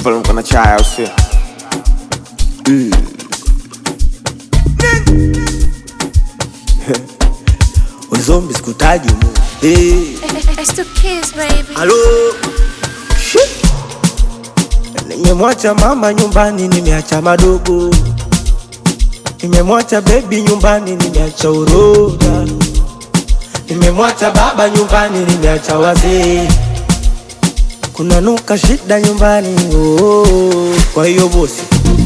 pale mko na chai au sio? Wezombi sikutaji mu. Hey. It's the kids, baby. Halo. Shit. Nimemwacha mama nyumbani, nimeacha madogo. Nimemwacha bebi nyumbani, nimeacha uroga. Nimemwacha baba nyumbani, nimeacha wazee. Kuna nuka shida nyumbani, oh. Kwa hiyo bosi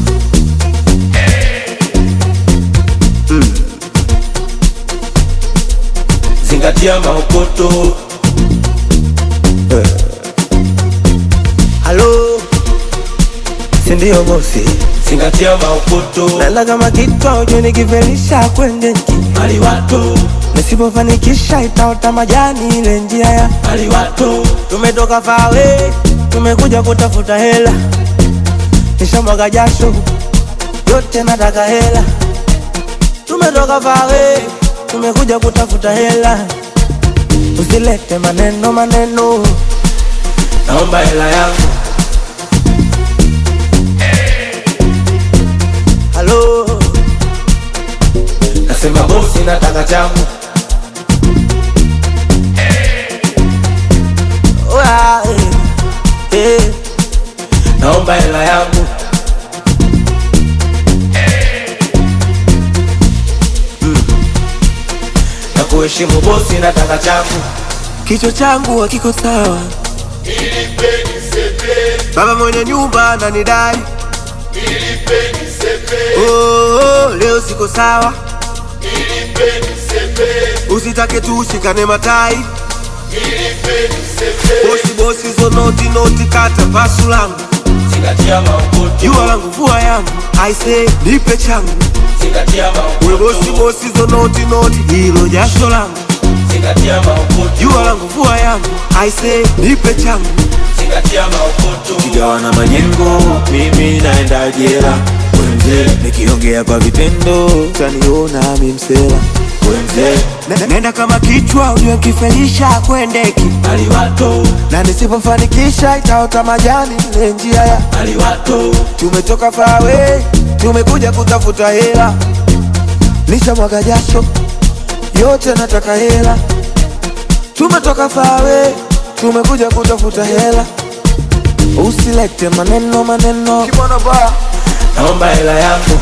zingatia maokoto. Halo, si ndio bosi? Zingatia maokoto. Nala kama kitwa ujue nikivelisha kwendeki aliwato nisipofanikisha itaota majani ile njia ya aliwato. Tumetoka fawe, tumekuja kutafuta hela, nishamwaga jasho yote, nataka hela. Tumetoka fawe, tumekuja kutafuta hela, usilete maneno maneno, naomba hela yangu. Halo, nasema bosi, nataka changu. Oya, eh, eh, naomba hela yangu. Mm. Na kuheshimu bosi, nataka changu. Kichwa changu hakiko sawa, baba mwenye nyumba ananidai Oh, oh, leo siko sawa, usitake tu ushikane matai. Bosi bosi zo noti noti, kata pasu langu, Zingatia maokoto, jua langu vua yangu, aise nipe changu. zingatia We bosi maokoto, bosi zo noti noti, hilo jasho langu, zingatia maokoto, jua langu vua yangu, aise nipe changu. zingatia maokoto. Kigawana majengo, mimi naenda jela. We mzee, nikiongea kwa vitendo utaniona mi msela. We mzee, ne- nenda kama kichwa ujue kifelisha kwendeki, Aliwato, na nisipofanikisha itaota majani ile njia ya aliwato, tumetoka fawe, tumekuja kutafuta hela, nishamwaga jasho yote, nataka hela. Tumetoka fawe, tumekuja kutafuta hela, usilete maneno maneno, kimono ba naomba hela yangu.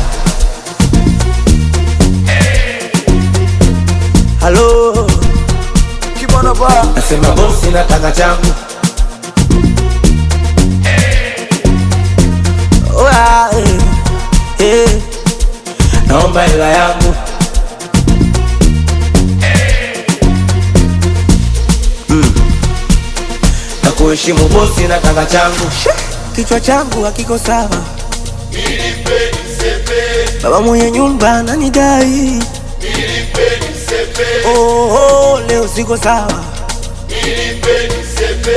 Halo, kimono ba nasema bosi, nataka changu. Oya, eh, eh, naomba hela yangu. Mm. Na kuheshimu bosi nataka changu. Kichwa changu hakiko sawa, baba mwenye nyumba ananidai. Oh, oh, leo siko sawa,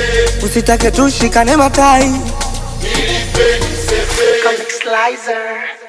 usitake tushikane matai. Comic Slicer.